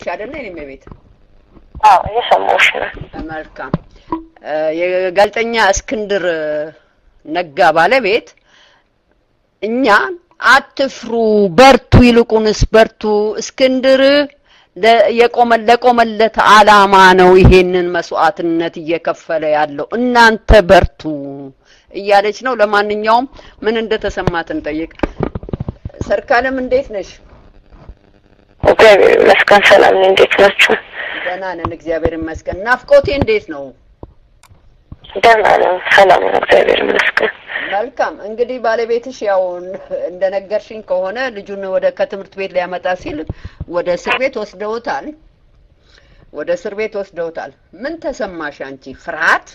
አይደለ? እኔም ቤት አዎ እየሰማሁሽ ነው። መልካም እ የጋዜጠኛ እስክንድር ነጋ ባለቤት እኛ አትፍሩ፣ በርቱ፣ ይልቁንስ በርቱ፣ እስክንድር ለ- የቆመ ለቆመለት አላማ ነው ይሄንን መስዋዕትነት እየከፈለ ያለው እናንተ በርቱ እያለች ነው። ለማንኛውም ምን እንደተሰማት እንጠይቅ። ሰርካለም እንዴት ነሽ? እግዚአብሔር ይመስገን ሰላም ነኝ። እንዴት ናችሁ? ደህና ነን፣ እግዚአብሔር ይመስገን። ናፍቆቴ እንዴት ነው? ደህና ነኝ፣ ሰላም ነው፣ እግዚአብሔር ይመስገን። መልካም እንግዲህ ባለቤትሽ ያው እንደነገርሽኝ ከሆነ ልጁን ወደ ከትምህርት ቤት ሊያመጣ ሲል ወደ እስር ቤት ወስደውታል። ወደ እስር ቤት ወስደውታል። ምን ተሰማሽ አንቺ? ፍርሃት?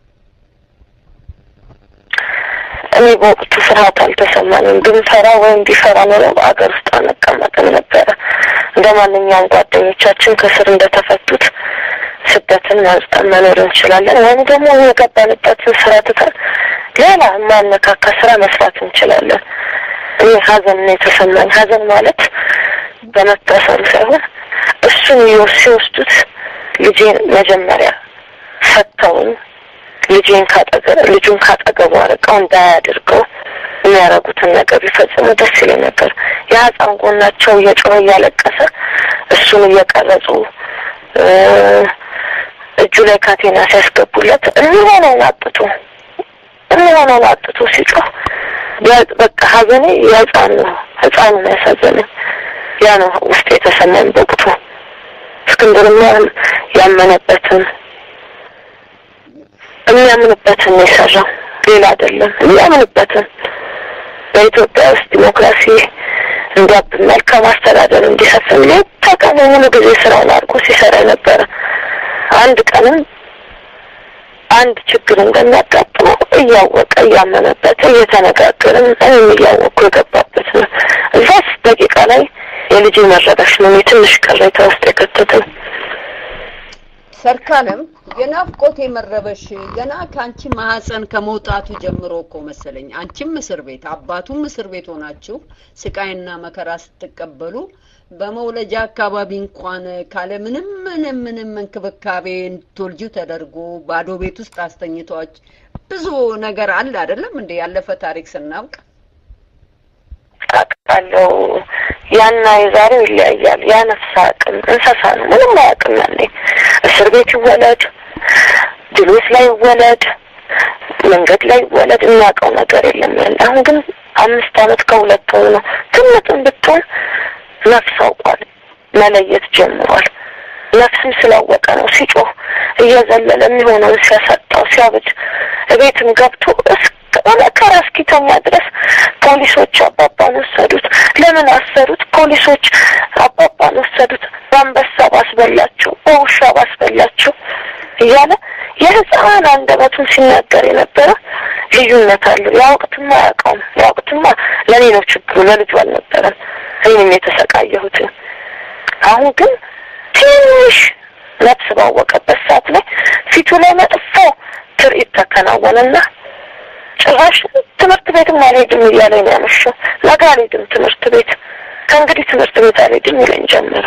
እኔ በወቅቱ ፍርሃት አልተሰማኝም። ብንፈራ ወይም ቢፈራ ኖሮ በአገር ውስጥ አንቀመጥም ነበረ። እንደ ማንኛውም ጓደኞቻችን ከስር እንደተፈቱት ስደትን መርጠን መኖር እንችላለን፣ ወይም ደግሞ የገባንበትን ስራ ትተን ሌላ የማነካካ ስራ መስራት እንችላለን። እኔ ሀዘን ነው የተሰማኝ። ሀዘን ማለት በመታሰሩ ሳይሆን እሱን ይወስ- ሲወስዱት ልጄን መጀመሪያ ሰጥተውን ልጄን ካጠገ ልጁን ካጠገቡ አርቀው እንዳያደርገው የሚያደርጉትን ነገር ቢፈጽሙ ደስ ይለኝ ነበር። የህፃን ጎናቸው እየጮኸ እያለቀሰ እሱን እየቀረጹ እ እጁ ላይ ካቴና ሲያስገቡለት የሚሆነውን አጥቶ የሚሆነውን አጥቶ ሲጮህ ያ- በቃ ሀዘኔ የህፃን ነው። ህፃኑ ነው ያሳዘነኝ። ያ ነው ውስጥ የተሰማኝ በወቅቱ እስክንድርም ያን- ያመነበትን የሚያምንበትን ነው የሰራው፣ ሌላ አይደለም። የሚያምንበትን በኢትዮጵያ ውስጥ ዲሞክራሲ እንዲያብብ መልካም አስተዳደር እንዲሰፍን ሌት ተቀን ሙሉ ጊዜ ስራውን አድርጎ ሲሰራ ነበረ። አንድ ቀንም አንድ ችግር እንደሚያጋጥመው እያወቀ እያመነበት እየተነጋገርን እኔም እያወቅኩ የገባበት ነው። እዛስ ደቂቃ ላይ የልጄ መረበሽ ነው እኔ ትንሽ ቅሬታ ውስጥ የከተተኝ። ሰርካለም የናፍቆቴ መረበሽ ገና ከአንቺ ማህፀን ከመውጣቱ ጀምሮ እኮ መሰለኝ አንቺም እስር ቤት አባቱም እስር ቤት ሆናችሁ ስቃይና መከራ ስትቀበሉ በመውለጃ አካባቢ እንኳን ካለ ምንም ምንም ምንም እንክብካቤ እንድትወልጁ ተደርጎ ባዶ ቤት ውስጥ አስተኝቷች ብዙ ነገር አለ አይደለም እንደ ያለፈ ታሪክ ስናውቅ አውቃለሁ። ያና የዛሬው ይለያያል። ያ ነፍስ አያውቅም፣ እንስሳ ነው፣ ምንም አያውቅም። ያኔ እስር ቤት ይወለድ፣ ድሎት ላይ ይወለድ፣ መንገድ ላይ ይወለድ፣ የሚያውቀው ነገር የለም ያለ። አሁን ግን አምስት አመት ከሁለት ወር ነው። ትንጥም ብትሆን ነፍስ አውቋል፣ መለየት ጀምሯል። ነፍስም ስላወቀ ነው ሲጮህ እየዘለለ የሚሆነውን ሲያሳጣው ሲያብድ እቤትም ገብቶ እስከ መከራ እስኪተኛ ድረስ ፖሊሶች አባባን ወሰዱት። ለምን አሰሩት? ፖሊሶች አባባን ወሰዱት። በአንበሳ ባስበላቸው፣ በውሻ ባስበላቸው እያለ የህፃን አንደበቱን ሲናገር የነበረ ልዩነት አለው። ያ ወቅትማ አያውቀውም። ያ ወቅትማ ለእኔ ነው ችግሩ፣ ለልጁ አልነበረም። እኔንም የተሰቃየሁትን አሁን ግን ትንሽ ነፍስ ባወቀበት ሰዓት ላይ ፊቱ ላይ መጥፎ ትርኢት ተከናወነና ጭራሽ ትምህርት ቤትም አልሄድም እያለኝ ነው ያመሸው። ነገ አልሄድም ትምህርት ቤት፣ ከእንግዲህ ትምህርት ቤት አልሄድም ይለኝ ጀመረ።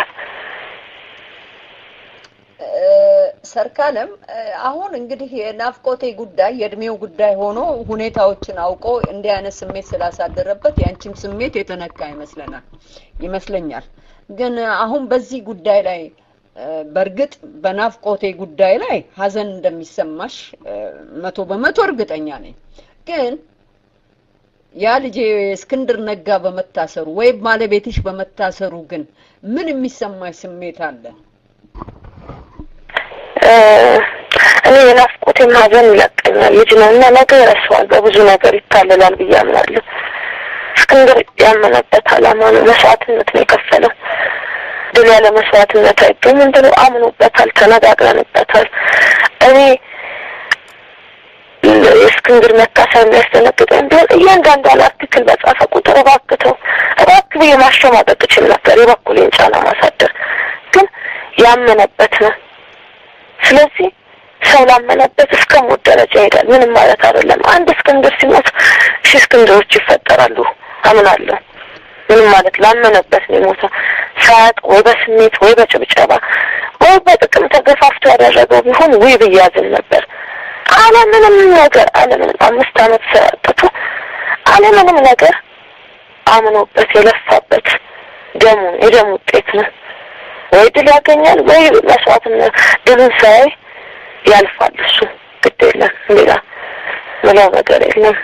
ሰርካለም አሁን እንግዲህ የናፍቆቴ ጉዳይ የእድሜው ጉዳይ ሆኖ ሁኔታዎችን አውቆ እንዲህ አይነት ስሜት ስላሳደረበት የአንቺም ስሜት የተነካ ይመስለናል ይመስለኛል። ግን አሁን በዚህ ጉዳይ ላይ በእርግጥ በናፍቆቴ ጉዳይ ላይ ሀዘን እንደሚሰማሽ መቶ በመቶ እርግጠኛ ነኝ። ግን ያ ልጄ እስክንድር ነጋ በመታሰሩ ወይም ባለቤትሽ በመታሰሩ ግን ምን የሚሰማሽ ስሜት አለ? እኔ የናፍቆቴም ሀዘን ይለቀኛል። ልጅ ነው እና ነገ ይረሳዋል፣ በብዙ ነገር ይታለላል ብዬ አምናለሁ። እስክንድር ያመነበት አላማ ነው፣ መስዋዕትነት ነው የከፈለው። ድል ያለ መስዋዕትነት አይገኝም ብሎ አምኖበታል፣ ተነጋግረንበታል። እኔ የእስክንድር መታሰር የሚያስደነግጠኝ ቢሆን እያንዳንዷን አርቲክል በጻፈ ቁጥር እባክተው እባክህ ብዬ ማሸማቀቅ እችል ነበር፣ የበኩሌን ጫና ማሳደር። ግን ያመነበት ነው። ስለዚህ ሰው ላመነበት እስከ ሞት ደረጃ ይሄዳል። ምንም ማለት አይደለም። አንድ እስክንድር ሲሞት ሺህ እስክንድሮች ይፈጠራሉ አምናለሁ። ምንም ማለት ላመነበት ነው የሞተ ሳያውቅ ወይ በስሜት ወይ በጭብጨባ ወይ በጥቅም ተገፋፍቶ ያደረገው ቢሆን ውይ ብያዝን ነበር። አለምንም ነገር አለምንም አምስት ዓመት ሰጥቶ አለምንም ነገር አምኖበት የለፋበት ደሙን የደም ውጤት ነው። ወይ ድል ያገኛል ወይ መስዋዕትነት ድሉን ሳያይ ያልፋል። እሱ ግድ የለም ሌላ ምለው ነገር የለም።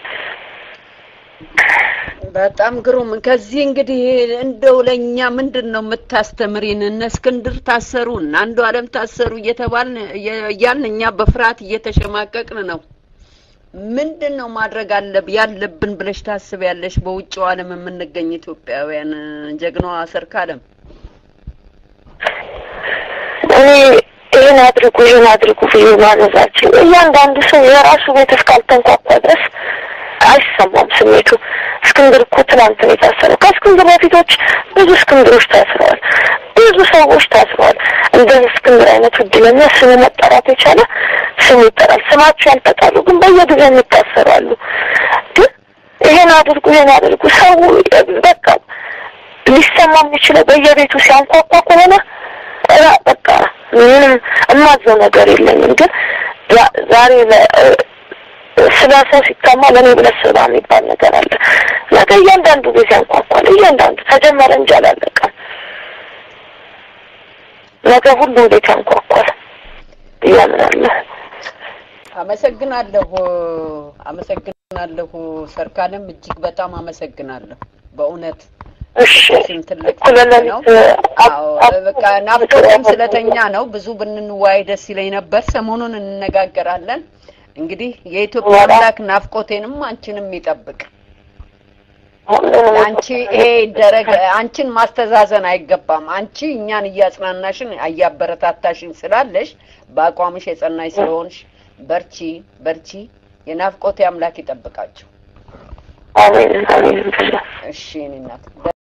በጣም ግሩም። ከዚህ እንግዲህ እንደው ለእኛ ምንድን ነው የምታስተምሪን? እነ እስክንድር ታሰሩ እና አንዱ አለም ታሰሩ እየተባልን እያልን እኛ በፍርሃት እየተሸማቀቅን ነው። ምንድን ነው ማድረግ አለብ ያለብን ብለሽ ታስቢያለሽ? በውጭው ዓለም የምንገኝ ኢትዮጵያውያን ጀግናዋ ሰርካለም እኔ ይህን አድርጉ ይህን አድርጉ ብዬ ማዘዛችን እያንዳንዱ ሰው የራሱ ቤት እስካልተንኳኳ ድረስ አይሰማም ስሜቱ። እስክንድር እኮ ትናንት ነው የታሰረው። ከእስክንድር በፊቶች ብዙ እስክንድሮች ታስረዋል። ብዙ ሰዎች ታስረዋል። እንደ እስክንድር አይነቱ እድለኛ ስሙ መጠራት የቻለ ስሙ ይጠራል። ስማቸው ያልተጣሉ ግን በየጊዜው የሚታሰሩ አሉ። ግን ይሄን አድርጉ ይሄን አድርጉ ሰው በቃ ሊሰማ የሚችለው በየቤቱ ሲያንኳኳ ከሆነ በቃ ምንም እማዘው ነገር የለኝም። ግን ዛሬ ስለ ሰው ሲታማ ለእኔ ብለህ ስራ የሚባል ነገር አለ። ነገ እያንዳንዱ ጊዜ ያንኳኳል። እያንዳንዱ ተጀመረ እንጂ አላለቀም። ነገ ሁሉም ቤት ያንኳኳል እያምናለሁ። አመሰግናለሁ፣ አመሰግናለሁ ሰርካለም፣ እጅግ በጣም አመሰግናለሁ በእውነት እሺ ትልቅ እኩለ ነው። ሌሊት አዎ በቃ ናፍቆትም ስለተኛ ነው። ብዙ ብንንዋይ ደስ ይለኝ ነበር። ሰሞኑን እንነጋገራለን። እንግዲህ የኢትዮጵያ አምላክ ናፍቆቴንም አንቺንም ይጠብቅ። ሁሉንም አንቺ ይሄ ይደረግ አንቺን ማስተዛዘን አይገባም። አንቺ እኛን እያጽናናሽን እያበረታታሽን ስላለሽ በአቋምሽ የጸናሽ ስለሆንሽ በርቺ በርቺ። የናፍቆቴ አምላክ ይጠብቃችሁ። አሜን አሜን ብሎ እሺ እኔ እናት